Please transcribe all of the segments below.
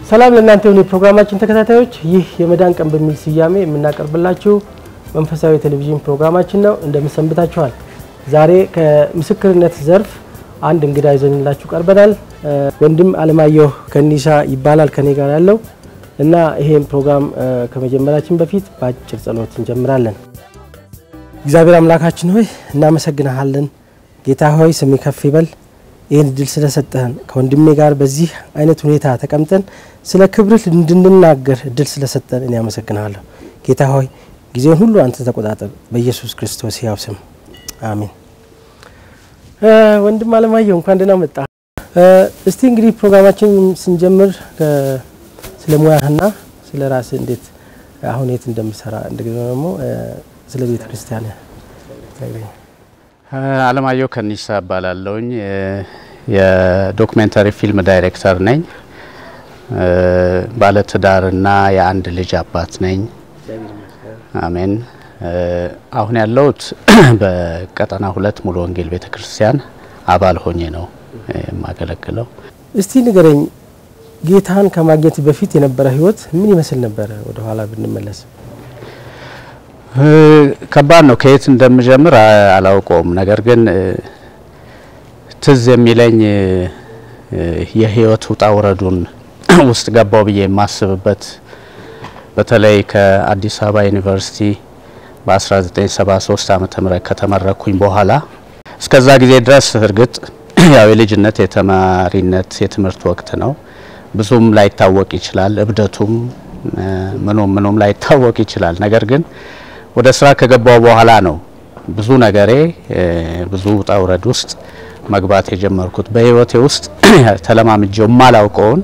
ሰላም ለእናንተ የሆኑ የፕሮግራማችን ተከታታዮች፣ ይህ የመዳን ቀን በሚል ስያሜ የምናቀርብላችሁ መንፈሳዊ ቴሌቪዥን ፕሮግራማችን ነው። እንደምሰንብታችኋል። ዛሬ ከምስክርነት ዘርፍ አንድ እንግዳ ይዘንላችሁ ቀርበናል። ወንድም አለማየሁ ከኒሳ ይባላል ከኔ ጋር ያለው እና ይሄን ፕሮግራም ከመጀመራችን በፊት በአጭር ጸሎት እንጀምራለን። እግዚአብሔር አምላካችን ሆይ እናመሰግንሃለን። ጌታ ሆይ ስም ከፍ ይበል። ይህን እድል ስለሰጠህን ከወንድሜ ጋር በዚህ አይነት ሁኔታ ተቀምጠን ስለ ክብርህ እንድንናገር እድል ስለሰጠን እኔ አመሰግንሃለሁ። ጌታ ሆይ ጊዜውን ሁሉ አንተ ተቆጣጠር፣ በኢየሱስ ክርስቶስ ያው ስም አሜን። ወንድም አለማየሁ እንኳን ደህና መጣ። እስቲ እንግዲህ ፕሮግራማችን ስንጀምር ስለ ሙያህና ስለ ራስህ እንዴት አሁን የት እንደምሰራ እንደገና ደግሞ ስለ ቤተ ክርስቲያን አለማየሁ ከኒሳ እባላለሁኝ። የዶክሜንተሪ ፊልም ዳይሬክተር ነኝ። ባለትዳርና የአንድ ልጅ አባት ነኝ። አሜን። አሁን ያለሁት በቀጠና ሁለት ሙሉ ወንጌል ቤተ ክርስቲያን አባል ሆኜ ነው የማገለግለው። እስቲ ንገረኝ፣ ጌታን ከማግኘት በፊት የነበረ ህይወት ምን ይመስል ነበረ? ወደ ኋላ ብንመለስ። ከባድ ነው። ከየት እንደምጀምር አላውቀውም። ነገር ግን ትዝ የሚለኝ የህይወት ውጣ ውረዱን ውስጥ ገባው ብዬ የማስብበት በተለይ ከአዲስ አበባ ዩኒቨርሲቲ በ1973 ዓመተ ምህረት ከተመረኩኝ በኋላ እስከዛ ጊዜ ድረስ እርግጥ ያው የልጅነት የተማሪነት የትምህርት ወቅት ነው። ብዙም ላይታወቅ ይችላል። እብደቱም ምኑም ምኑም ላይታወቅ ይችላል። ነገር ግን ወደ ስራ ከገባው በኋላ ነው ብዙ ነገሬ ብዙ ውጣ ውረድ ውስጥ መግባት የጀመርኩት። በህይወቴ ውስጥ ተለማምጄው የማላውቀውን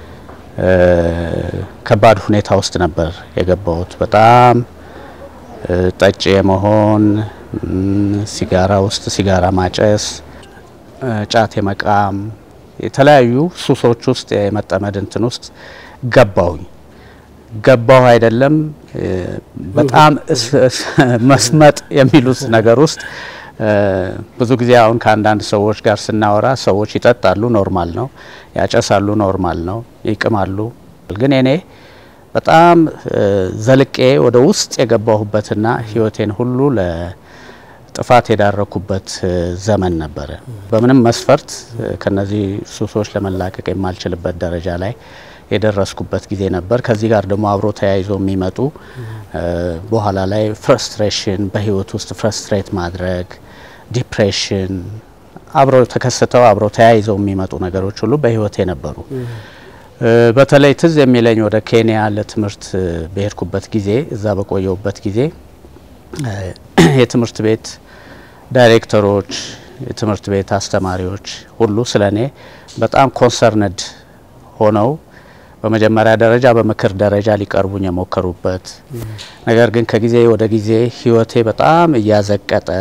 ከባድ ሁኔታ ውስጥ ነበር የገባሁት። በጣም ጠጭ የመሆን ሲጋራ ውስጥ ሲጋራ ማጨስ፣ ጫት የመቃም የተለያዩ ሱሶች ውስጥ የመጠመድ እንትን ውስጥ ገባሁኝ። ገባሁ አይደለም በጣም መስመጥ የሚሉት ነገር ውስጥ ብዙ ጊዜ አሁን ከአንዳንድ ሰዎች ጋር ስናወራ ሰዎች ይጠጣሉ፣ ኖርማል ነው፣ ያጨሳሉ፣ ኖርማል ነው፣ ይቅማሉ። ግን እኔ በጣም ዘልቄ ወደ ውስጥ የገባሁበትና ህይወቴን ሁሉ ለጥፋት የዳረኩበት ዘመን ነበረ። በምንም መስፈርት ከነዚህ ሱሶች ለመላቀቅ የማልችልበት ደረጃ ላይ የደረስኩበት ጊዜ ነበር። ከዚህ ጋር ደግሞ አብሮ ተያይዞ የሚመጡ በኋላ ላይ ፍረስትሬሽን፣ በህይወት ውስጥ ፍረስትሬት ማድረግ፣ ዲፕሬሽን አብረው ተከስተው አብረው ተያይዘው የሚመጡ ነገሮች ሁሉ በህይወቴ ነበሩ። በተለይ ትዝ የሚለኝ ወደ ኬንያ ለትምህርት በሄድኩበት ጊዜ እዛ በቆየሁበት ጊዜ የትምህርት ቤት ዳይሬክተሮች፣ የትምህርት ቤት አስተማሪዎች ሁሉ ስለ እኔ በጣም ኮንሰርንድ ሆነው በመጀመሪያ ደረጃ በምክር ደረጃ ሊቀርቡኝ የሞከሩበት ነገር ግን ከጊዜ ወደ ጊዜ ህይወቴ በጣም እያዘቀጠ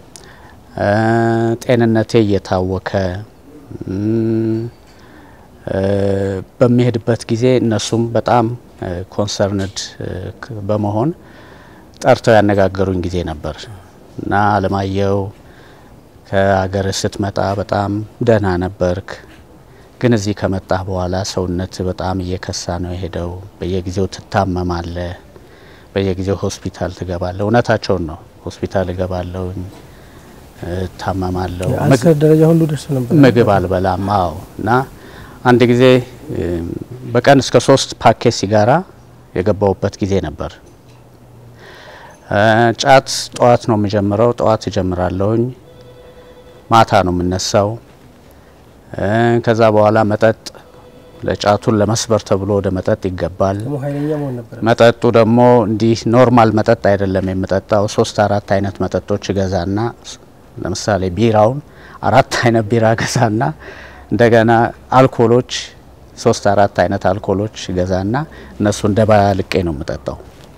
ጤንነቴ እየታወከ በሚሄድበት ጊዜ እነሱም በጣም ኮንሰርንድ በመሆን ጠርተው ያነጋገሩኝ ጊዜ ነበር እና አለማየሁ ከሀገር ስትመጣ በጣም ደህና ነበርክ ግን እዚህ ከመጣህ በኋላ ሰውነት በጣም እየከሳ ነው የሄደው። በየጊዜው ትታመማለህ፣ በየጊዜው ሆስፒታል ትገባለህ። እውነታቸውን ነው። ሆስፒታል እገባለሁ፣ እታመማለሁ፣ አስር ደረጃ ሁሉ ደርሶ ነበር። ምግብ አልበላም። አዎ እና አንድ ጊዜ በቀን እስከ ሶስት ፓኬት ሲጋራ የገባውበት ጊዜ ነበር። ጫት ጠዋት ነው የምጀምረው፣ ጠዋት እጀምራለሁኝ፣ ማታ ነው የምነሳው ከዛ በኋላ መጠጥ ለጫቱን ለመስበር ተብሎ ወደ መጠጥ ይገባል። መጠጡ ደግሞ እንዲህ ኖርማል መጠጥ አይደለም የምጠጣው። ሶስት አራት አይነት መጠጦች ገዛና ለምሳሌ ቢራውን አራት አይነት ቢራ ገዛና እንደገና አልኮሎች ሶስት አራት አይነት አልኮሎች ገዛና እነሱ እንደ ባልቄ ነው የምጠጣው።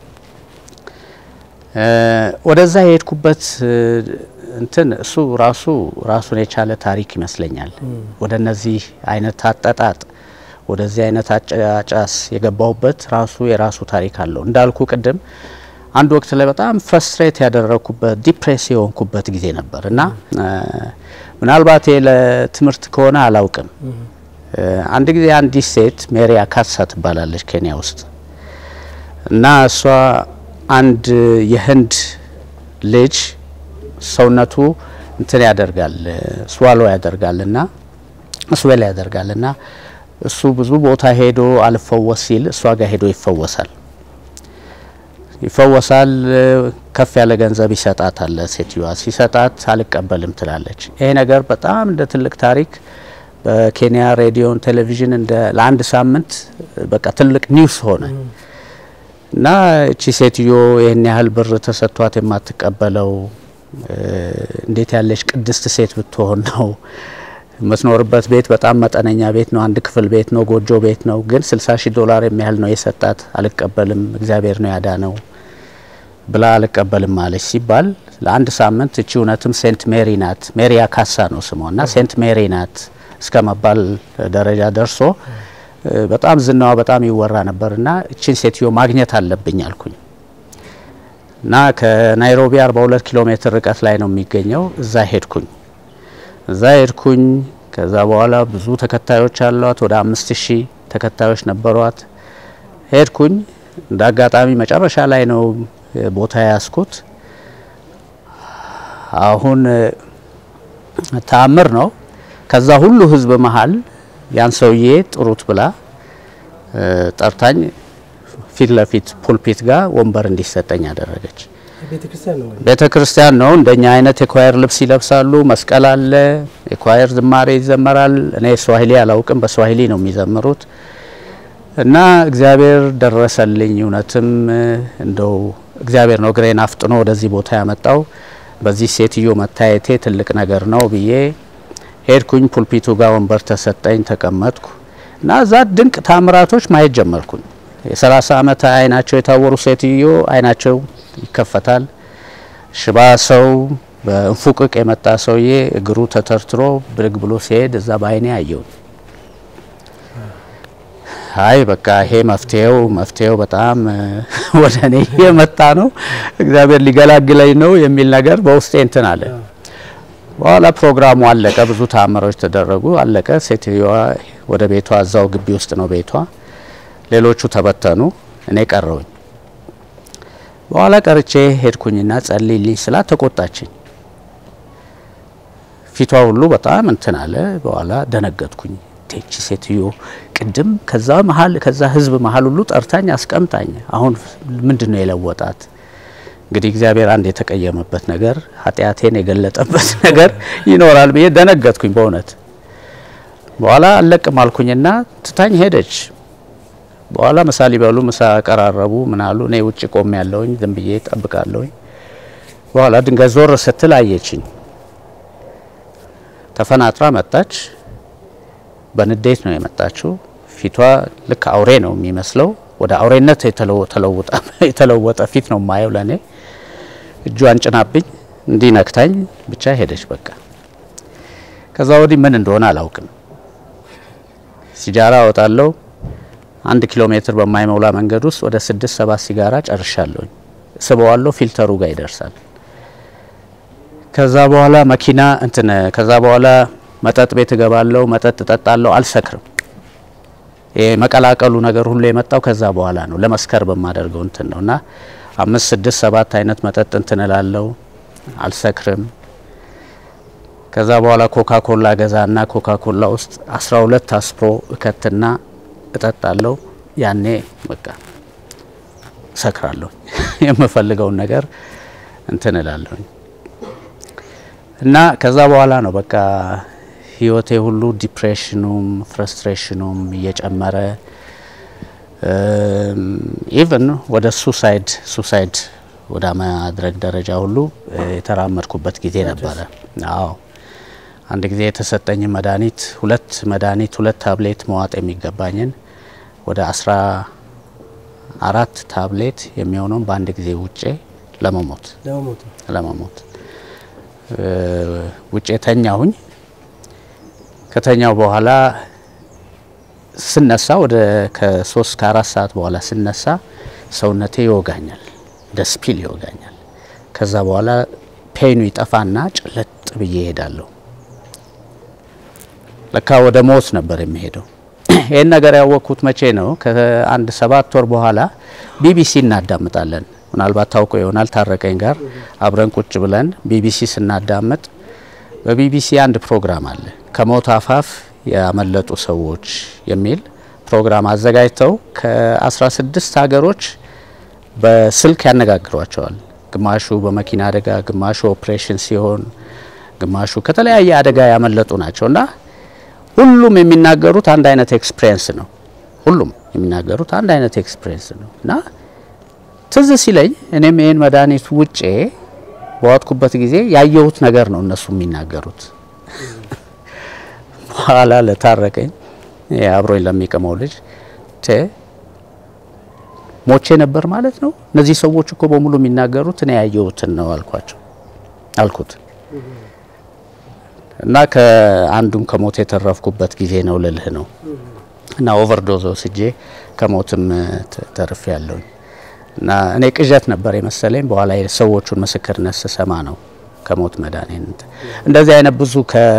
ወደዛ የሄድኩበት እንትን እሱ ራሱ ራሱን የቻለ ታሪክ ይመስለኛል። ወደ እነዚህ አይነት አጠጣጥ ወደዚህ አይነት አጫጫስ የገባሁበት ራሱ የራሱ ታሪክ አለው። እንዳልኩ ቅድም አንድ ወቅት ላይ በጣም ፍረስትሬት ያደረግኩበት ዲፕሬስ የሆንኩበት ጊዜ ነበር እና ምናልባት ለትምህርት ከሆነ አላውቅም አንድ ጊዜ አንዲት ሴት ሜሪ አካሳ ትባላለች ኬንያ ውስጥ እና እሷ አንድ የህንድ ልጅ ሰውነቱ እንትን ያደርጋል ስዋሎ ያደርጋል እና ስዌል ያደርጋል እና እሱ ብዙ ቦታ ሄዶ አልፈወስ ሲል እሷ ጋር ሄዶ ይፈወሳል ይፈወሳል። ከፍ ያለ ገንዘብ ይሰጣታል። ሴትዮዋ ሲሰጣት አልቀበልም ትላለች። ይሄ ነገር በጣም እንደ ትልቅ ታሪክ በኬንያ ሬዲዮን ቴሌቪዥን እንደ ለአንድ ሳምንት በቃ ትልቅ ኒውስ ሆነ እና እቺ ሴትዮ ይህን ያህል ብር ተሰጥቷት የማትቀበለው እንዴት ያለች ቅድስት ሴት ብትሆን ነው? የምትኖርበት ቤት በጣም መጠነኛ ቤት ነው። አንድ ክፍል ቤት ነው፣ ጎጆ ቤት ነው። ግን 60 ሺህ ዶላር የሚያህል ነው የሰጣት። አልቀበልም፣ እግዚአብሔር ነው ያዳነው ብላ አልቀበልም አለች ሲባል ለአንድ ሳምንት እቺ እውነትም ሴንት ሜሪ ናት፣ ሜሪ አካሳ ነው ስሟ እና ሴንት ሜሪ ናት እስከ መባል ደረጃ ደርሶ በጣም ዝናዋ በጣም ይወራ ነበር እና እችን ሴትዮ ማግኘት አለብኝ አልኩኝ እና ከናይሮቢ 42 ኪሎ ሜትር ርቀት ላይ ነው የሚገኘው። እዛ ሄድኩኝ እዛ ሄድኩኝ። ከዛ በኋላ ብዙ ተከታዮች አሏት፣ ወደ አምስት ሺህ ተከታዮች ነበሯት። ሄድኩኝ። እንደ አጋጣሚ መጨረሻ ላይ ነው ቦታ ያስኩት። አሁን ተአምር ነው። ከዛ ሁሉ ህዝብ መሀል ያን ሰውዬ ጥሩት ብላ ጠርታኝ ፊት ለፊት ፑልፒት ጋር ወንበር እንዲሰጠኝ አደረገች። ቤተ ክርስቲያን ነው። እንደኛ አይነት የኳየር ልብስ ይለብሳሉ። መስቀል አለ። የኳየር ዝማሬ ይዘመራል። እኔ ስዋሂሊ አላውቅም፣ በስዋሂሊ ነው የሚዘምሩት። እና እግዚአብሔር ደረሰልኝ። እውነትም እንደው እግዚአብሔር ነው እግሬን አፍጥኖ ወደዚህ ቦታ ያመጣው። በዚህ ሴትዮ መታየቴ ትልቅ ነገር ነው ብዬ ሄድኩኝ። ፑልፒቱ ጋር ወንበር ተሰጠኝ፣ ተቀመጥኩ እና እዛ ድንቅ ታምራቶች ማየት ጀመርኩኝ። የሰላሳ ዓመት አይናቸው የታወሩ ሴትዮ አይናቸው ይከፈታል። ሽባ ሰው በእንፉቅቅ የመጣ ሰውዬ እግሩ ተተርትሮ ብድግ ብሎ ሲሄድ እዛ በአይኔ አየው። አይ በቃ ይሄ መፍትሄው መፍትሄው በጣም ወደ እኔ የመጣ ነው፣ እግዚአብሔር ሊገላግለኝ ነው የሚል ነገር በውስጤ እንትን አለ። በኋላ ፕሮግራሙ አለቀ። ብዙ ተአምሮች ተደረጉ። አለቀ። ሴትዮዋ ወደ ቤቷ እዛው ግቢ ውስጥ ነው ቤቷ። ሌሎቹ ተበተኑ። እኔ ቀረውኝ። በኋላ ቀርቼ ሄድኩኝና ጸልይልኝ ስላት ተቆጣችኝ። ፊቷ ሁሉ በጣም እንትን አለ። በኋላ ደነገጥኩኝ። ቴቺ ሴትዮ ቅድም ከዛ መሀል ከዛ ህዝብ መሀል ሁሉ ጠርታኝ አስቀምጣኝ፣ አሁን ምንድን ነው የለወጣት? እንግዲህ እግዚአብሔር አንድ የተቀየመበት ነገር ኃጢአቴን የገለጠበት ነገር ይኖራል ብዬ ደነገጥኩኝ በእውነት። በኋላ አለቅም አልኩኝና ትታኝ ሄደች። በኋላ ምሳ ሊበሉ ምሳ ቀራረቡ። ምን አሉ። እኔ ውጭ ቆሜ ያለውኝ ዝም ብዬ ጠብቃለሁኝ። በኋላ ድንገት ዞር ስትል አየችኝ። ተፈናጥራ መጣች። በንዴት ነው የመጣችው። ፊቷ ልክ አውሬ ነው የሚመስለው። ወደ አውሬነት የተለወጠ ፊት ነው የማየው ለእኔ። እጇን ጭናብኝ እንዲህ ነክታኝ ብቻ ሄደች። በቃ ከዛ ወዲህ ምን እንደሆነ አላውቅም። ሲጃራ አወጣለሁ። አንድ ኪሎ ሜትር በማይሞላ መንገድ ውስጥ ወደ ስድስት ሰባት ሲጋራ ጨርሻለሁኝ። ስበዋለሁ፣ ፊልተሩ ጋር ይደርሳል። ከዛ በኋላ መኪና እንትን ከዛ በኋላ መጠጥ ቤት እገባለሁ፣ መጠጥ እጠጣለሁ፣ አልሰክርም። ይሄ መቀላቀሉ ነገር ሁሉ የመጣው ከዛ በኋላ ነው። ለመስከር በማደርገው እንትን ነው እና አምስት ስድስት ሰባት አይነት መጠጥ እንትን እላለሁ፣ አልሰክርም። ከዛ በኋላ ኮካ ኮላ ገዛና ኮካ ኮላ ውስጥ አስራ ሁለት አስፕሮ እከትና እጠጣለሁ። ያኔ በቃ እሰክራለሁ። የምፈልገውን ነገር እንትን እላለሁ እና ከዛ በኋላ ነው በቃ ህይወቴ ሁሉ ዲፕሬሽኑም ፍረስትሬሽኑም እየጨመረ ኢቨን ወደ ሱሳይድ ሱሳይድ ወደ ማድረግ ደረጃ ሁሉ የተራመድኩበት ጊዜ ነበረ። አዎ አንድ ጊዜ የተሰጠኝ መድኃኒት ሁለት መድኃኒት ሁለት ታብሌት መዋጥ የሚገባኝን ወደ አስራ አራት ታብሌት የሚሆነውን በአንድ ጊዜ ውጬ ለመሞት ለመሞት ውጬ ተኛሁኝ። ከተኛው በኋላ ስነሳ ወደ ከሶስት ከአራት ሰዓት በኋላ ስነሳ ሰውነቴ ይወጋኛል፣ ደስፒል ይወጋኛል። ከዛ በኋላ ፔኑ ይጠፋና ጭለጥ ብዬ እሄዳለሁ። ለካ ወደ ሞት ነበር የሚሄደው። ይህን ነገር ያወቅኩት መቼ ነው? ከአንድ ሰባት ወር በኋላ ቢቢሲ እናዳምጣለን። ምናልባት ታውቆ ይሆናል። ታረቀኝ ጋር አብረን ቁጭ ብለን ቢቢሲ ስናዳምጥ በቢቢሲ አንድ ፕሮግራም አለ ከሞት አፋፍ ያመለጡ ሰዎች የሚል ፕሮግራም አዘጋጅተው ከ16 ሀገሮች በስልክ ያነጋግሯቸዋል። ግማሹ በመኪና አደጋ፣ ግማሹ ኦፕሬሽን ሲሆን፣ ግማሹ ከተለያየ አደጋ ያመለጡ ናቸው እና ሁሉም የሚናገሩት አንድ አይነት ኤክስፒሪየንስ ነው። ሁሉም የሚናገሩት አንድ አይነት ኤክስፒሪየንስ ነው እና ትዝ ሲለኝ እኔም ይህን መድኃኒት ውጬ በዋጥኩበት ጊዜ ያየሁት ነገር ነው እነሱ የሚናገሩት። በኋላ ለታረቀኝ አብሮኝ ለሚቀመው ልጅ ቴ ሞቼ ነበር ማለት ነው። እነዚህ ሰዎች እኮ በሙሉ የሚናገሩት እኔ ያየሁትን ነው አልኳቸው አልኩት እና ከአንዱም ከሞት የተረፍኩበት ጊዜ ነው ልልህ ነው እና ኦቨርዶዝ ወስጄ ከሞትም ተርፌ ያለውኝ እና እኔ ቅዠት ነበር የመሰለኝ። በኋላ የሰዎቹን ምስክርነት ስሰማ ነው ከሞት መዳኔን እንደዚህ አይነት ብዙ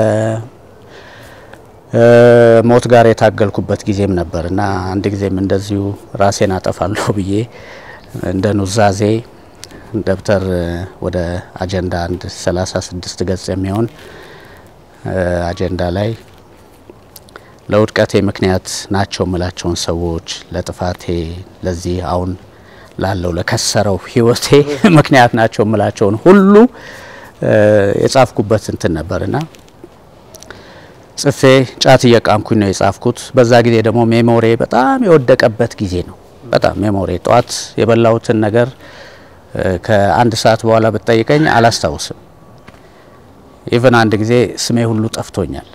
ከሞት ጋር የታገልኩበት ጊዜም ነበር እና አንድ ጊዜም እንደዚሁ ራሴን አጠፋለሁ ብዬ እንደ ኑዛዜ ደብተር ወደ አጀንዳ አንድ ሰላሳ ስድስት ገጽ የሚሆን አጀንዳ ላይ ለውድቀቴ ምክንያት ናቸው ምላቸውን ሰዎች ለጥፋቴ ለዚህ አሁን ላለው ለከሰረው ሕይወቴ ምክንያት ናቸው ምላቸውን ሁሉ የጻፍኩበት እንትን ነበርና ጽፌ ጫት እየቃምኩኝ ነው የጻፍኩት። በዛ ጊዜ ደግሞ ሜሞሪ በጣም የወደቀበት ጊዜ ነው። በጣም ሜሞሪ ጠዋት የበላሁትን ነገር ከአንድ ሰዓት በኋላ ብትጠይቀኝ አላስታውስም። ኢቨን አንድ ጊዜ ስሜ ሁሉ ጠፍቶኛል።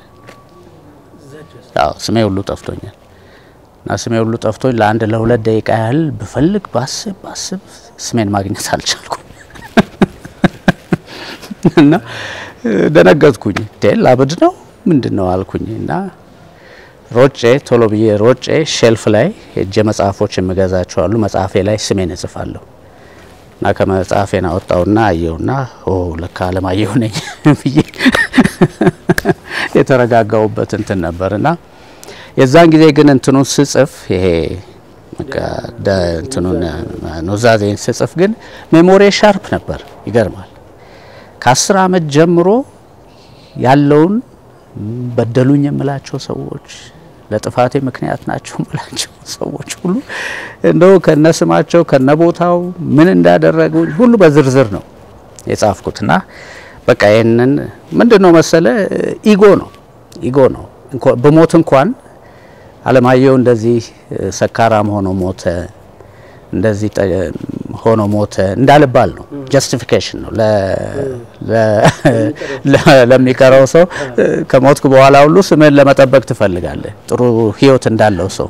አዎ ስሜ ሁሉ ጠፍቶኛል እና ስሜ ሁሉ ጠፍቶኝ ለአንድ ለሁለት ደቂቃ ያህል ብፈልግ ባስብ ባስብ ስሜን ማግኘት አልቻልኩም እና ደነገጥኩኝ። ዴል ላብድ ነው ምንድን ነው አልኩኝ እና ሮጬ ቶሎ ብዬ ሮጬ ሼልፍ ላይ ሄጄ መጽሐፎች የምገዛቸው አሉ። መጽሐፌ ላይ ስሜን እጽፋለሁ እና ከመጽሐፌን አወጣውና አየውና ኦ ለካ አለማየሁ ነኝ ብዬ የተረጋጋውበት እንትን ነበር እና የዛን ጊዜ ግን እንትኑን ስጽፍ ይሄ እንትኑን ኑዛዜን ስጽፍ ግን ሜሞሪ ሻርፕ ነበር። ይገርማል። ከአስር አመት ጀምሮ ያለውን በደሉኝ የምላቸው ሰዎች ለጥፋቴ ምክንያት ናቸው የምላቸው ሰዎች ሁሉ እንደው ከነስማቸው ከነቦታው ምን እንዳደረጉኝ ሁሉ በዝርዝር ነው የጻፍኩትና በቃ ይህንን ምንድን ነው መሰለ ኢጎ ነው ኢጎ ነው። በሞት እንኳን አለማየሁ እንደዚህ ሰካራም ሆኖ ሞተ፣ እንደዚህ ሆኖ ሞተ እንዳልባል ነው። ጀስቲፊኬሽን ነው ለሚቀረው ሰው። ከሞትኩ በኋላ ሁሉ ስምህን ለመጠበቅ ትፈልጋለህ፣ ጥሩ ህይወት እንዳለው ሰው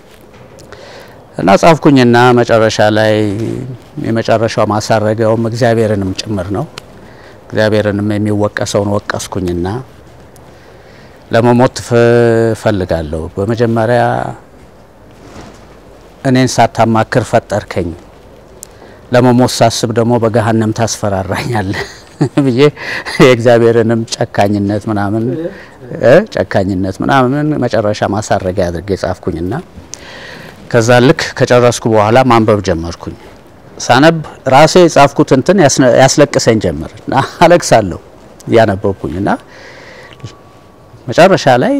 እና ጻፍኩኝና መጨረሻ ላይ የመጨረሻው ማሳረጊያውም እግዚአብሔርንም ጭምር ነው። እግዚአብሔርንም የሚወቀሰውን ወቀስኩኝና ለመሞት ፈልጋለሁ። በመጀመሪያ እኔን ሳታማክር ፈጠርከኝ፣ ለመሞት ሳስብ ደግሞ በገሃነም ታስፈራራኛለህ ብዬ የእግዚአብሔርንም ጨካኝነት ምናምን ጨካኝነት ምናምን መጨረሻ ማሳረጊያ አድርጌ ጻፍኩኝና ከዛ ልክ ከጨረስኩ በኋላ ማንበብ ጀመርኩኝ። ሳነብ ራሴ የጻፍኩት እንትን ያስለቅሰኝ ጀመር እና አለቅሳለሁ እያነበብኩኝ እና መጨረሻ ላይ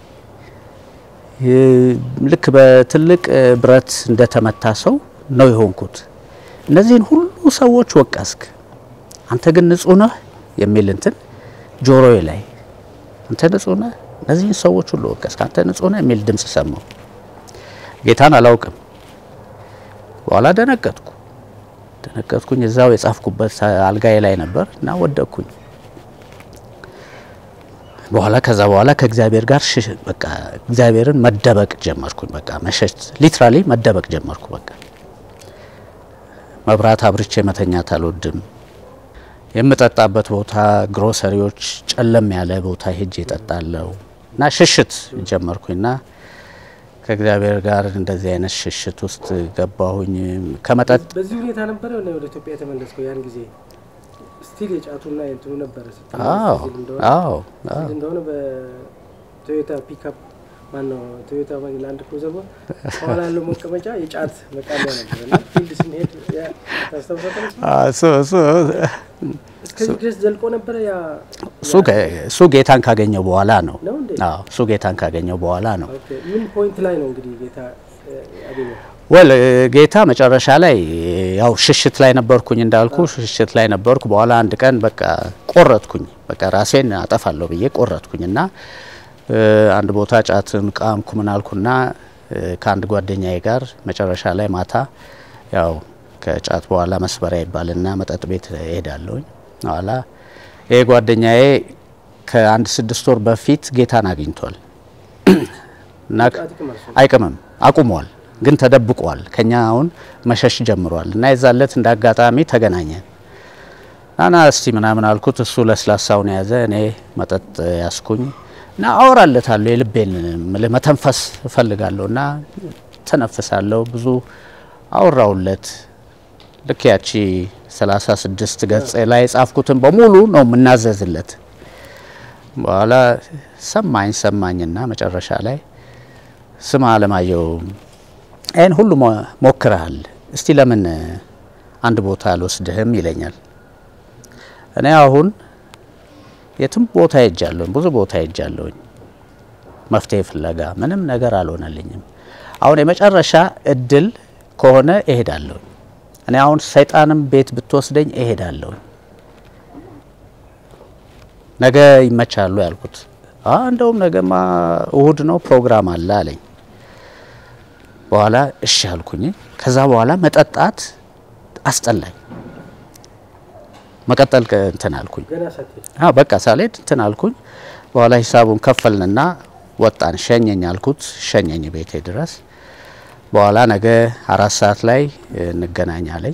ልክ በትልቅ ብረት እንደተመታ ሰው ነው የሆንኩት። እነዚህን ሁሉ ሰዎች ወቀስክ፣ አንተ ግን ንጹህ ነህ የሚል እንትን ጆሮዬ ላይ አንተ ንጹህ ነህ፣ እነዚህን ሰዎች ሁሉ ወቀስክ፣ አንተ ንጹህ ነህ የሚል ድምጽ ሰማሁ። ጌታን አላውቅም። በኋላ ደነገጥኩ ደነገጥኩኝ። እዛው የጻፍኩበት አልጋዬ ላይ ነበር እና ወደቅኩኝ። በኋላ ከዛ በኋላ ከእግዚአብሔር ጋር በቃ እግዚአብሔርን መደበቅ ጀመርኩኝ። በቃ መሸት ሊትራሊ መደበቅ ጀመርኩ። በቃ መብራት አብርቼ መተኛት አልወድም። የምጠጣበት ቦታ ግሮሰሪዎች ጨለም ያለ ቦታ ሄጄ እጠጣለሁ እና ሽሽት ጀመርኩኝና ከእግዚአብሔር ጋር እንደዚህ አይነት ሽሽት ውስጥ ገባሁኝ። ከመጠጥ በዚህ ሁኔታ ነበረ ወደ ኢትዮጵያ የተመለስከው ያን ጊዜ ስቲል የጫቱና የእንትኑ ነበረ አዎ አዎ እንደሆነ ቶዮታ ፒክአፕ ማነው ቶዮታ ላንድ ክሩዘር በኋላ ያለው መቀመጫ የጫት መቃሚያ ነበር እና ፊልድ ስንሄድ ያ- ታስታውሳለህ? እስከዚህ ድረስ ዘልቆ ነበረ ያ እሱ ገ- እሱ ጌታን ካገኘው በኋላ ነው። ነው እንዴ? አዎ እሱ ጌታን ካገኘው በኋላ ነው። ኦኬ። ምን ፖይንት ላይ ነው እንግዲህ ጌታ እ፣ ያገኘው? ወል ጌታ መጨረሻ ላይ ያው ሽሽት ላይ ነበርኩኝ እንዳልኩ ሽሽት ላይ ነበርኩ። በኋላ አንድ ቀን በቃ ቆረጥኩኝ፣ በቃ ራሴን አጠፋለሁ ብዬ ቆረጥኩኝ እና እ፣ አንድ ቦታ ጫትን ቃምኩ ምን አልኩና እ፣ ከአንድ ጓደኛዬ ጋር መጨረሻ ላይ ማታ ያው ከጫት በኋላ መስበሪያ ይባልና መጠጥ ቤት እሄዳለሁኝ። በኋላ ይሄ ጓደኛዬ ከአንድ ስድስት ወር በፊት ጌታን አግኝቷል እና ጫት ይቅማል ሰው። አይቅምም አቁሟል፣ ግን ተደብቋል። ከኛ አሁን መሸሽ ጀምሯል። እና የዛለት እንደ አጋጣሚ ተገናኘን። ናና እስቲ ምናምን አልኩት። እሱ ለስላሳውን የያዘ እኔ መጠጥ ያስኩኝ እና አወራለታለሁ። የልቤን ምልህ መተንፈስ እፈልጋለሁ እና ተነፍሳለሁ። ብዙ አወራውለት። ልክ ያቺ 36 ገጽ ላይ የጻፍኩትን በሙሉ ነው የምናዘዝለት። በኋላ ሰማኝ ሰማኝና መጨረሻ ላይ ስማ አለማየሁ ይህን ሁሉ ሞ- ሞክረሃል፣ እስቲ ለምን አንድ ቦታ አልወስድህም ይለኛል። እኔ አሁን የትም ቦታ ሄጃለሁኝ፣ ብዙ ቦታ ሄጃለሁኝ፣ መፍትሄ ፍለጋ ምንም ነገር አልሆነልኝም። አሁን የመጨረሻ እድል ከሆነ እሄዳለሁኝ። እኔ አሁን ሰይጣንም ቤት ብትወስደኝ እሄዳለሁኝ። ነገ ይመቻሉ ያልኩት። አ እንደውም ነገማ እሁድ ነው ፕሮግራም አለ አለኝ። በኋላ እሺ አልኩኝ። ከዛ በኋላ መጠጣት አስጠላኝ። መቀጠል ከ- እንትን አልኩኝ። ገና ሳትሄድ አ በቃ ሳልሄድ እንትን አልኩኝ። በኋላ ሂሳቡን ከፈልንና ወጣን። ሸኘኝ አልኩት። ሸኘኝ ቤቴ ድረስ። በኋላ ነገ አራት ሰዓት ላይ እ, እንገናኛለኝ።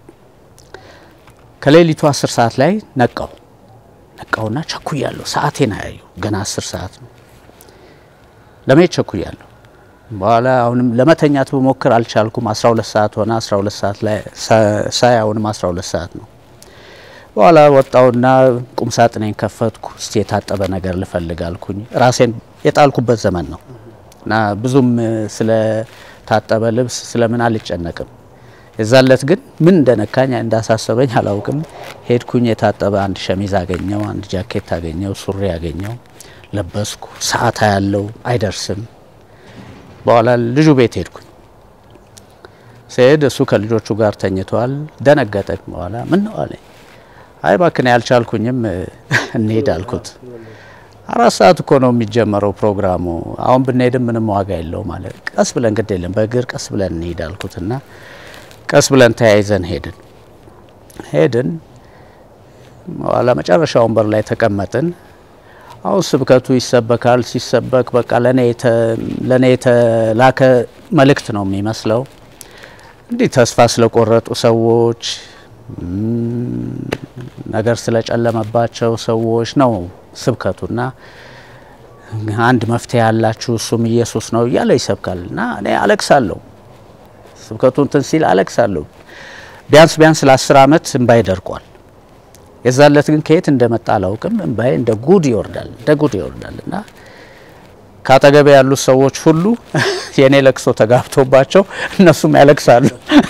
ከሌሊቱ አስር ሰዓት ላይ ነቃው ነቃውና ቸኩያለሁ። ሰዓቴን አያዩ ገና አስር ሰዓት ነው። ለመሄድ ቸኩያለሁ። በኋላ አሁንም ለመተኛት ብሞክር አልቻልኩም። 12 ሰዓት ሆነ። 12 ሰዓት ላይ ሳ- ሳይ አሁንም 12 ሰዓት ነው። በኋላ ወጣውና ቁም ሳጥኔን ከፈትኩ። እስቲ የታጠበ ነገር ልፈልግ አልኩኝ። ራሴን የጣልኩበት ዘመን ነው እና ብዙም እ, ስለ ታጠበ ልብስ ስለምን አልጨነቅም። የዛለት ግን ምን እንደነካኝ እንዳሳሰበኝ አላውቅም። ሄድኩኝ። የታጠበ አንድ ሸሚዝ አገኘው፣ አንድ ጃኬት አገኘው፣ ሱሪ አገኘው፣ ለበስኩ። ሰዓት ያለው አይደርስም። በኋላ ልጁ ቤት ሄድኩኝ። ስሄድ እሱ ከልጆቹ ጋር ተኝተዋል። ደነገጠ። በኋላ ምን ነው አለኝ። አይ ባክን ያልቻልኩኝም እንሄድ አልኩት። አራት ሰዓት እኮ ነው የሚጀመረው ፕሮግራሙ። አሁን ብንሄድም ምንም ዋጋ የለው ማለት ቀስ ብለን ግድ የለም በእግር ቀስ ብለን እንሄድ አልኩትና ቀስ ብለን ተያይዘን ሄድን ሄድን በኋላ መጨረሻ ወንበር ላይ ተቀመጥን። አሁን ስብከቱ ይሰበካል። ሲሰበክ በቃ ለኔ የተ- ለኔ የተላከ መልእክት ነው የሚመስለው። እንዲህ ተስፋ ስለቆረጡ ሰዎች እም፣ ነገር ስለጨለመባቸው ሰዎች ነው ስብከቱና አንድ መፍትሄ ያላችሁ እሱም ኢየሱስ ነው እያለ ይሰብካል እና እኔ አለቅሳለሁ። ስብከቱ እንትን ሲል አለቅሳለሁ። ቢያንስ ቢያንስ ለአስር ዓመት እንባይ ደርቋል። የዛለት ግን ከየት እንደመጣ አላውቅም። እንባዬ እንደ ጉድ ይወርዳል፣ እንደ ጉድ ይወርዳል እና ከአጠገቤ ያሉት ሰዎች ሁሉ የእኔ ለቅሶ ተጋብቶባቸው እነሱም ያለቅሳሉ፣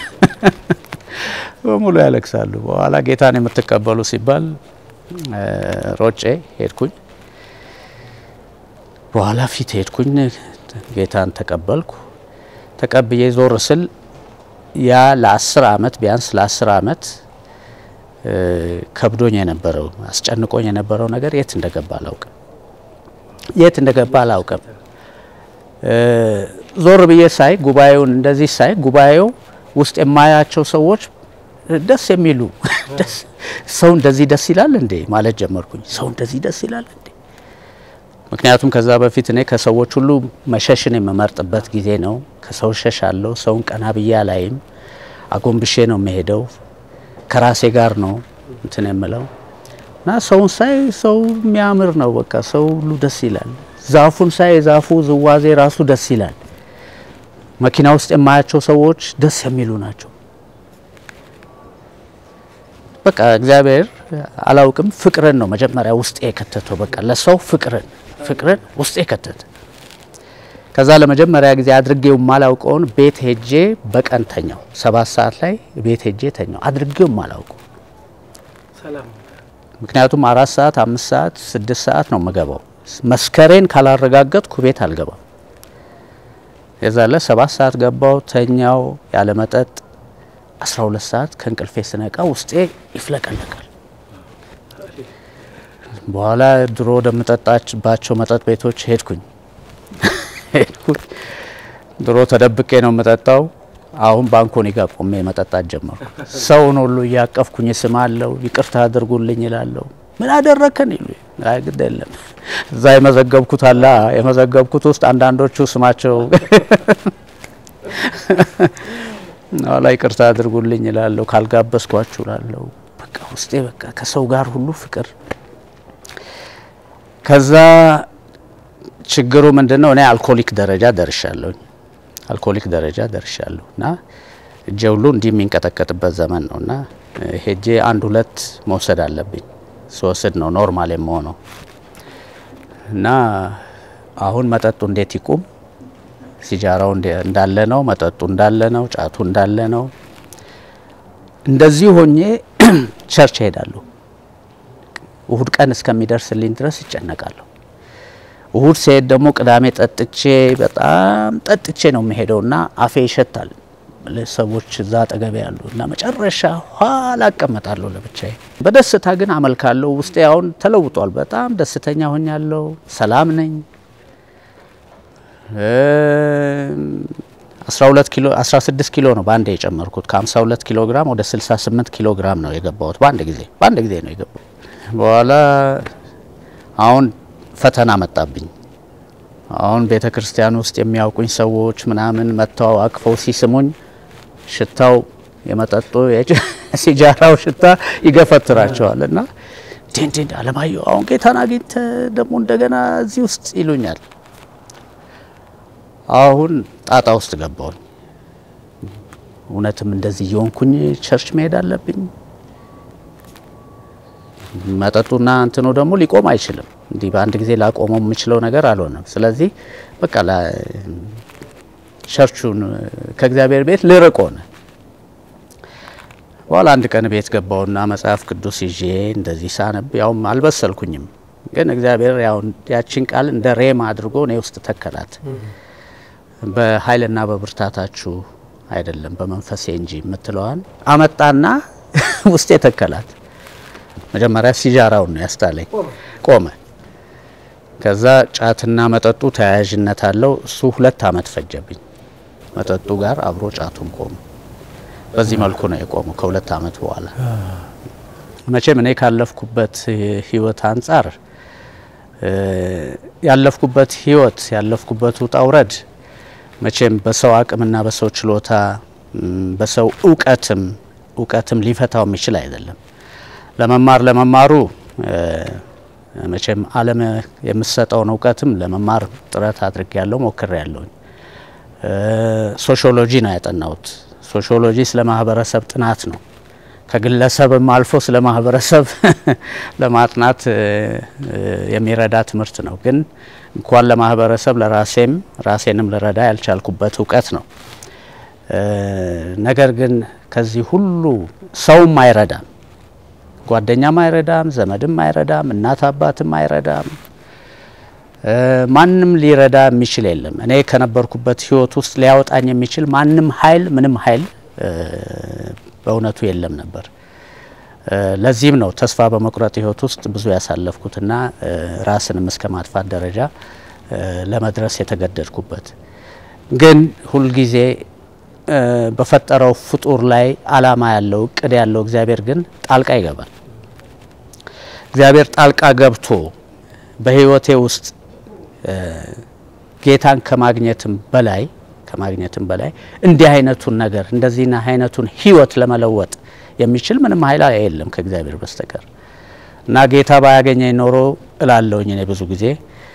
በሙሉ ያለቅሳሉ። በኋላ ጌታን የምትቀበሉ ሲባል እ፣ ሮጬ ሄድኩኝ። በኋላ ፊት ሄድኩኝ፣ ጌታን ተቀበልኩ። ተቀብዬ ዞር ስል ያ ለአስር አመት ቢያንስ ለአስር አመት እ፣ ከብዶኝ የነበረው አስጨንቆኝ የነበረው ነገር የት እንደገባ አላውቅም። የት እንደገባ አላውቅም። እ፣ ዞር ብዬ ሳይ ጉባኤውን እንደዚህ ሳይ ጉባኤው ውስጥ የማያቸው ሰዎች ደስ የሚሉ ደስ ሰው እንደዚህ ደስ ይላል እንዴ ማለት ጀመርኩኝ። ሰው እንደዚህ ደስ ይላል እንዴ? ምክንያቱም ከዛ በፊት እኔ ከሰዎች ሁሉ መሸሽን የምመርጥበት ጊዜ ነው። ከሰው እሸሻለሁ። ሰውን ቀና ብዬ አላይም። አጎንብሼ ነው የምሄደው። ከራሴ ጋር ነው እንትን የምለው እና ሰውን ሳይ ሰው የሚያምር ነው። በቃ ሰው ሁሉ ደስ ይላል። ዛፉን ሳይ የዛፉ ዝዋዜ ራሱ ደስ ይላል። መኪና ውስጥ የማያቸው ሰዎች ደስ የሚሉ ናቸው። በቃ እግዚአብሔር አላውቅም ፍቅርን ነው መጀመሪያ ውስጥ የከተተው። በቃ ለሰው ፍቅርን ፍቅርን ውስጤ ከተተ። ከዛ ለመጀመሪያ ጊዜ አድርጌው ማላውቀውን ቤት ሄጄ በቀን ተኛው። ሰባት ሰዓት ላይ ቤት ሄጄ ተኛው። አድርጌው ማላውቀው ምክንያቱም አራት ሰዓት አምስት ሰዓት ስድስት ሰዓት ነው የምገባው። መስከሬን ካላረጋገጥኩ ቤት አልገባም። የዛለ ሰባት ሰዓት ገባው ተኛው ያለ መጠጥ። አስራ ሁለት ሰዓት ከእንቅልፌ ስነቃ ውስጤ ይፍለቀለቃል። በኋላ ድሮ ወደምጠጣባቸው መጠጥ ቤቶች ሄድኩኝ ሄድኩኝ። ድሮ ተደብቄ ነው የምጠጣው። አሁን ባንኮኒ ጋር ቆሜ መጠጣት ጀመርኩ። ሰውን ሁሉ እያቀፍኩኝ ስማለሁ፣ ይቅርታ አድርጉልኝ ይላለሁ። ምን አደረከን ይሉ አይ ግድ የለም እዛ የመዘገብኩት አላ የመዘገብኩት ውስጥ አንዳንዶቹ ስማቸው ኋላ ይቅርታ አድርጉልኝ ይላለሁ፣ ካልጋበዝኳችሁ እላለሁ። በቃ ውስጤ በቃ ከሰው ጋር ሁሉ ፍቅር። ከዛ ችግሩ ምንድን ነው? እኔ አልኮሊክ ደረጃ ደርሻለሁኝ አልኮሊክ ደረጃ ደርሻለሁ እና እጄ ሁሉ እንዲህ የሚንቀጠቀጥበት ዘመን ነው እና ሄጄ አንድ ሁለት መውሰድ አለብኝ። ስወስድ ነው ኖርማል የምሆነው እና አሁን መጠጡ እንዴት ይቁም? ሲጃራው እንዳለ ነው፣ መጠጡ እንዳለ ነው፣ ጫቱ እንዳለ ነው። እንደዚህ ሆኜ ቸርች እሄዳለሁ። እሁድ ቀን እስከሚደርስልኝ ድረስ ይጨነቃለሁ። እሁድ ሲሄድ ደግሞ ቅዳሜ ጠጥቼ በጣም ጠጥቼ ነው የምሄደው እና አፌ ይሸታል። ሰዎች እዛ አጠገቤ ያሉ እና መጨረሻ ኋላ እቀመጣለሁ ለብቻዬ። በደስታ ግን አመልካለሁ። ውስጤ አሁን ተለውጧል። በጣም ደስተኛ ሆኛለሁ። ሰላም ነኝ። 12 ኪሎ 16 ኪሎ ነው በአንድ የጨመርኩት። ከ52 ኪሎ ግራም ወደ 68 ኪሎ ግራም ነው የገባሁት በአንድ ጊዜ በአንድ ጊዜ ነው የገባሁት። በኋላ አሁን ፈተና መጣብኝ። አሁን ቤተ ክርስቲያን ውስጥ የሚያውቁኝ ሰዎች ምናምን መጥተው አቅፈው ሲስሙኝ ሽታው የመጠጡ ሲጃራው ሽታ ይገፈትራቸዋል እና እንዴ እንዴ አለማየሁ አሁን ጌታን አግኝተ ደግሞ እንደገና እዚህ ውስጥ ይሉኛል። አሁን ጣጣ ውስጥ ገባሁኝ። እውነትም እንደዚህ እየሆንኩኝ ቸርች መሄድ አለብኝ? መጠጡና እንትኑ ደግሞ ሊቆም አይችልም። እንዲህ በአንድ ጊዜ ላቆመው የምችለው ነገር አልሆነም። ስለዚህ በቃ ቸርቹን ከእግዚአብሔር ቤት ልርቅ ሆነ። በኋላ አንድ ቀን ቤት ገባውና መጽሐፍ ቅዱስ ይዤ እንደዚህ ሳነብ ያውም አልበሰልኩኝም፣ ግን እግዚአብሔር ያው ያችን ቃል እንደ ሬማ አድርጎ እኔ ውስጥ ተከላት። በኃይልና በብርታታችሁ አይደለም በመንፈሴ እንጂ የምትለዋን አመጣና ውስጤ ተከላት። መጀመሪያ ሲጃራውን ነው ያስጣለኝ፣ ቆመ። ከዛ ጫትና መጠጡ ተያያዥነት አለው። እሱ ሁለት አመት ፈጀብኝ። መጠጡ ጋር አብሮ ጫቱም ቆመ። በዚህ መልኩ ነው የቆመው ከሁለት አመት በኋላ። መቼም እኔ ካለፍኩበት ህይወት አንጻር ያለፍኩበት ህይወት ያለፍኩበት ውጣ ውረድ መቼም በሰው አቅምና በሰው ችሎታ በሰው እውቀትም እውቀትም ሊፈታው የሚችል አይደለም። ለመማር ለመማሩ መቼም ዓለም የምሰጠውን እውቀትም ለመማር ጥረት አድርጌ ያለው ሞክሬ ያለውኝ። ሶሺዮሎጂ ነው ያጠናሁት። ሶሺዮሎጂ ስለ ማህበረሰብ ጥናት ነው። ከግለሰብም አልፎ ስለ ማህበረሰብ ለማጥናት የሚረዳ ትምህርት ነው። ግን እንኳን ለማህበረሰብ ለራሴም ራሴንም ልረዳ ያልቻልኩበት እውቀት ነው። ነገር ግን ከዚህ ሁሉ ሰውም አይረዳም፣ ጓደኛም አይረዳም፣ ዘመድም አይረዳም፣ እናት አባትም አይረዳም። ማንም ሊረዳ የሚችል የለም። እኔ ከነበርኩበት ህይወት ውስጥ ሊያወጣኝ የሚችል ማንም ኃይል ምንም ኃይል በእውነቱ የለም ነበር። ለዚህም ነው ተስፋ በመቁረጥ ህይወት ውስጥ ብዙ ያሳለፍኩትና ራስንም እስከ ማጥፋት ደረጃ ለመድረስ የተገደድኩበት። ግን ሁልጊዜ በፈጠረው ፍጡር ላይ አላማ ያለው እቅድ ያለው እግዚአብሔር ግን ጣልቃ ይገባል። እግዚአብሔር ጣልቃ ገብቶ በህይወቴ ውስጥ ጌታን ከማግኘትም በላይ ከማግኘትም በላይ እንዲህ አይነቱን ነገር እንደዚህና አይነቱን ህይወት ለመለወጥ የሚችል ምንም ኃይል የለም ከእግዚአብሔር በስተቀር እና ጌታ ባያገኘኝ ኖሮ እላለሁኝ እኔ ብዙ ጊዜ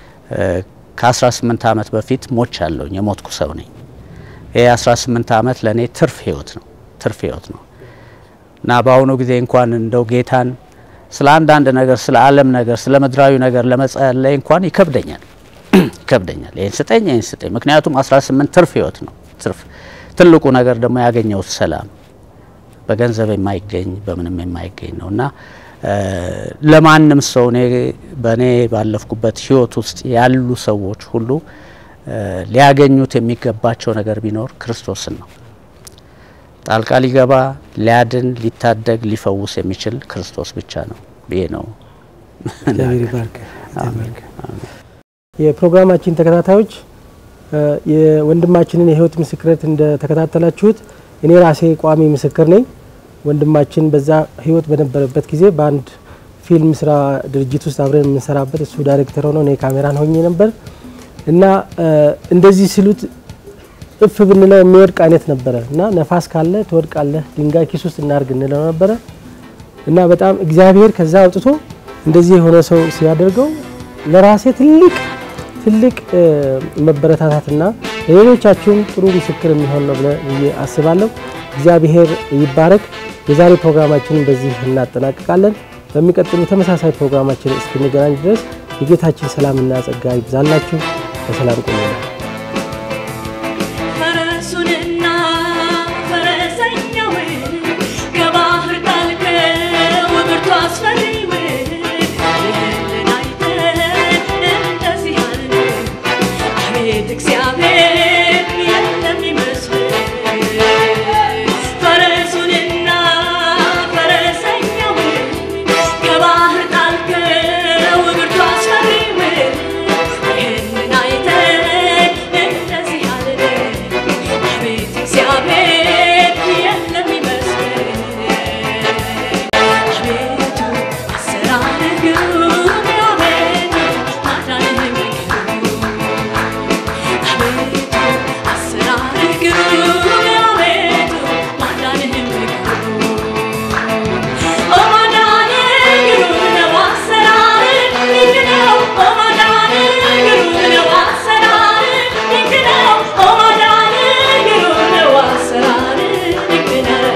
ከ18 ዓመት በፊት ሞች አለሁኝ የሞትኩ ሰው ነኝ። ይህ 18 ዓመት ለእኔ ትርፍ ህይወት ነው ትርፍ ህይወት ነው እና በአሁኑ ጊዜ እንኳን እንደው ጌታን ስለ አንዳንድ ነገር ስለ ዓለም ነገር ስለ ምድራዊ ነገር ለመጸለይ እንኳን ይከብደኛል ይከብደኛል። ይህን ስጠኝ ይህን ስጠኝ። ምክንያቱም 18 ትርፍ ህይወት ነው ትርፍ ትልቁ ነገር ደግሞ ያገኘሁት ሰላም በገንዘብ የማይገኝ በምንም የማይገኝ ነው እና ለማንም ሰው እኔ በእኔ ባለፍኩበት ህይወት ውስጥ ያሉ ሰዎች ሁሉ ሊያገኙት የሚገባቸው ነገር ቢኖር ክርስቶስን ነው። ጣልቃ ሊገባ ሊያድን፣ ሊታደግ፣ ሊፈውስ የሚችል ክርስቶስ ብቻ ነው ብዬ ነው። የፕሮግራማችን ተከታታዮች የወንድማችንን የህይወት ምስክርነት እንደተከታተላችሁት እኔ ራሴ ቋሚ ምስክር ነኝ። ወንድማችን በዛ ህይወት በነበረበት ጊዜ በአንድ ፊልም ስራ ድርጅት ውስጥ አብረን የምንሰራበት እሱ ዳይሬክተር ሆነው እኔ ካሜራን ሆኜ ነበር እና እንደዚህ ሲሉት እፍ ብንለው የሚወድቅ አይነት ነበረ እና ነፋስ ካለ ትወድቃለህ፣ ድንጋይ ኪስ ውስጥ እናርግ እንለው ነበረ እና በጣም እግዚአብሔር ከዛ አውጥቶ እንደዚህ የሆነ ሰው ሲያደርገው ለራሴ ትልቅ ትልቅ መበረታታትና ለሌሎቻችሁም ጥሩ ምስክር የሚሆን ነው ብዬ አስባለሁ። እግዚአብሔር ይባረክ። የዛሬ ፕሮግራማችንን በዚህ እናጠናቅቃለን። በሚቀጥሉ ተመሳሳይ ፕሮግራማችን እስክንገናኝ ድረስ የጌታችን ሰላምና ጸጋ ይብዛላችሁ። በሰላም ቆዩ። ፈረሱንና ፈረሰኛውን ከባህር ጣልከው ብርቱ አስፈሪውን ይህንን አይተን እንደዚህ አልን፣ አቤት እግዚአብሔር የለም ይመስል። ፈረሱንና ፈረሰኛውን ከባህር ጣልከው ብርቱ አስፈሪውን ይህንን አይተን እንደዚህ አልን፣ አቤት እግዚአብሔር የለም ይመስል። አቤቱ አሰራርህ ግሩም፣ አቤቱ ማዳንህ ግሩም። አቤቱ አሰራርህ ግሩም፣ አቤቱ ማዳንህ ግሩም። ኦ ማዳንህ ግሩም ነው፣ አሰራርህ ድንቅ ነው። ኦ ማዳንህ ግሩም ነው፣ አሰራርህ ድንቅ ነው። ኦ ማዳንህ ግሩም ነው፣ አሰራርህ ድንቅ ነው።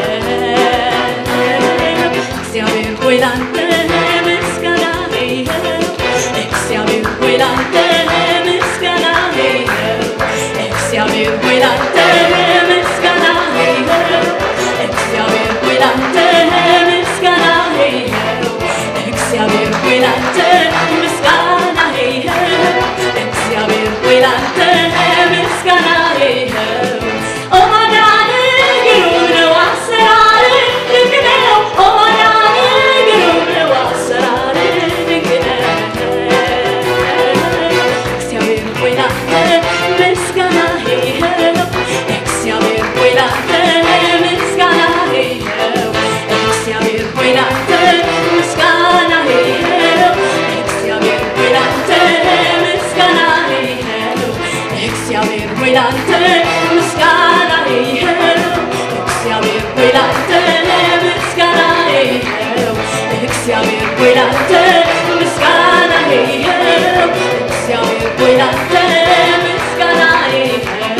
እግዚአብሔር ሆይ ላንተ ምስጋና ይኸው። እግዚአብሔር ሆይ ላንተ ምስጋና ይኸው። እግዚአብሔር ሆይ ላንተ ምስጋና ይኸው። እግዚአብሔር ሆይ ላንተ ምስጋና ይኸው። እግዚአብሔር ሆይ ላንተ ምስጋና ይኸው። እግዚአብሔር ሆይ ላንተ ምስጋና ይኸው። ኦ ማዳንህ ግሩም ነው፣ አሰራርህ ድንቅ ነው። ኦ ማዳንህ ግሩም ነው፣ አሰራርህ ድንቅ ነው። እግዚአብሔር ሆይ ላንተ ምስጋና ይኸው። እግዚአብሔር ሆይ ላንተ ምስጋና ይኸው። እግዚአብሔር ሆይ ላንተ ምስጋና ይኸው። እግዚአብሔር ሆይ ላንተ ምስጋና ይኸው። እግዚአብሔር ሆይ ላንተ ምስጋና ይኸው። እግዚአብሔር ሆይ ላንተ ምስጋና ይኸው። እግዚአብሔር ሆይ ላንተ ምስጋና ይኸው። እግዚአብሔር ሆይ ላንተ ምስጋና ይኸው።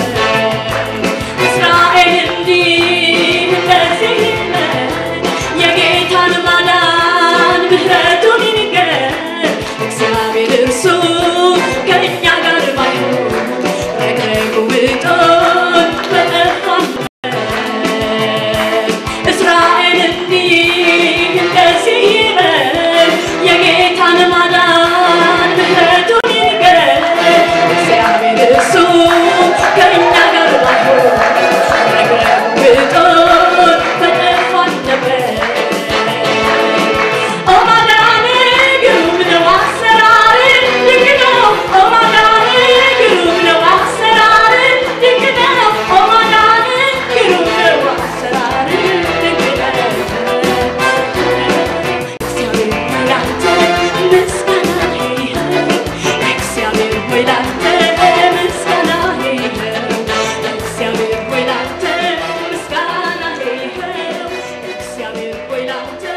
እስራኤል እንዲህ እንደዚህ ይበል፣ የጌታን ማዳን ምሕረቱን ይንገር። እግዚአብሔር እርሱ ከእኛ ጋር ባይሆን ረግረጉ ብጦን በጠፋን እስራኤል እንዲህ እንደዚህ ይበል፣ የጌታን ማዳን ምሕረቱን ይንገር። እግዚአብሔር እርሱ ከእኛ ጋር ባይሆን ረግረጉ ብጦን በጠፋን ነበር። ኦ ማዳንህ ግሩም ነው፣ አሰራርህ ድንቅ ነው። ኦ ማዳንህ ግሩም ነው፣ አሰራርህ ድንቅ ነው። ኦ ማዳንህ ግሩም ነው፣ አሰራርህ ድንቅ ነው። እግዚአብሔር ሆይ ላንተ ምስጋና ይኸው። እግዚአብሔር ሆይ ላንተ ምስጋና ይኸው። እግዚአብሔር ሆይ ላንተ ምስጋና ይኸው። እግዚአብሔር ሆይ ላንተ